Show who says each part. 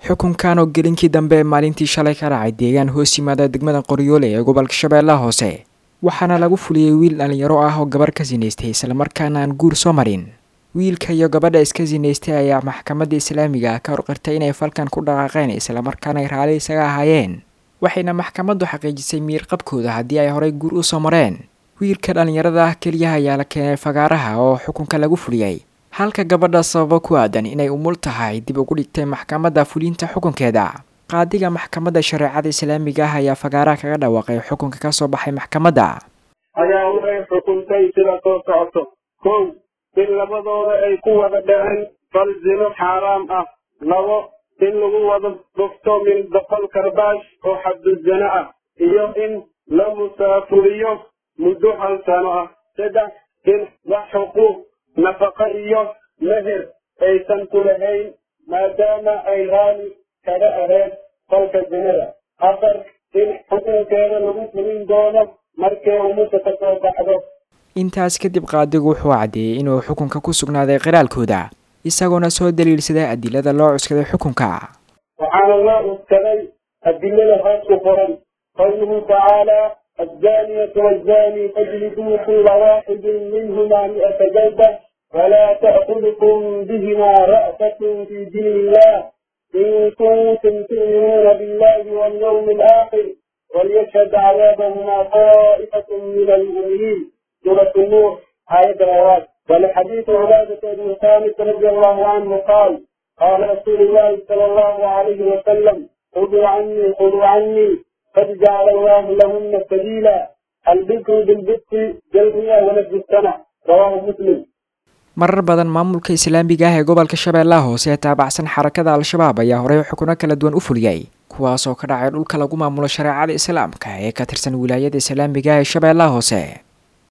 Speaker 1: xukunkan oo gelinkii dambe ee maalintii shalay ka dhacay deegaan hoos yimaada degmada qoryoole ee gobolka shabeellaha hoose waxaana lagu fuliyey wiil dhallinyaro ah oo gabarh ka sinaystay islamarkaana aan guur soo marin wiilka iyo gabadha iska sinaystay ayaa maxkamadda islaamiga ka horqirtay inay falkan ku dhaqaaqeen islamarkaana ay raali isaga ahaayeen waxayna maxkamaddu xaqiijisay miirqabkooda haddii ay horay guur u soo mareen wiilka dhallinyarada ah keliyaha ayaa la keenay fagaaraha oo xukunka lagu fuliyey halka gabadha sababo ku aadan inay umul tahay dib ugu dhigtay maxkamadda fulinta xukunkeeda qaadiga maxkamadda shareecada islaamiga ah ayaa fagaaraha kaga dhawaaqay xukunka ka soo baxay maxkamadda
Speaker 2: ayaa waxay xukuntay sida soo socoto kow in labadooda ay ku wada dhaceen fal zino xaaraam ah labo in lagu wada dhufto min boqol karbaash oo xabduzano ah iyo in la musaafuriyo muddo hal sano ah saddex in wax xuquuq nafaqo iyo meher aysan ku lahayn maadaama ay raali kaga aheen falka zinada afar in xukunkeeda lagu fulin doono markay umusa ka soo baxdo
Speaker 1: intaas kadib qaadigu wuxuu caddeeyey inuu xukunka ku sugnaaday qiraalkooda isagoona soo daliilsaday adilada loo cuskaday xukunka
Speaker 2: waxaana loo cuskaday adilada hoos ku qoran qawluhu tacaala الزانية والزاني فاجلدوا كل واحد منهما مئة جلدة ولا تأخذكم بهما رأفة في دين الله إن كنتم تؤمنون بالله واليوم الآخر وليشهد عذابهما طائفة من المؤمنين سورة النور آية الغوات ولحديث عبادة بن ثابت رضي الله عنه قال قال رسول الله صلى الله عليه وسلم خذوا عني خذوا عني قد جعل الله لهن سبيلا البكر بالبكر جلبية ونفس السنة رواه مسلم
Speaker 1: marar badan maamulka islaamiga ah ee gobolka shabeellaha hoose ee taabacsan xarakada al-shabaab ayaa horey xukuno kala duwan u fuliyey kuwaas oo ka dhacay dhulka lagu maamulo shareecada islaamka ee ka tirsan wilaayada islaamiga ah ee shabeellaha hoose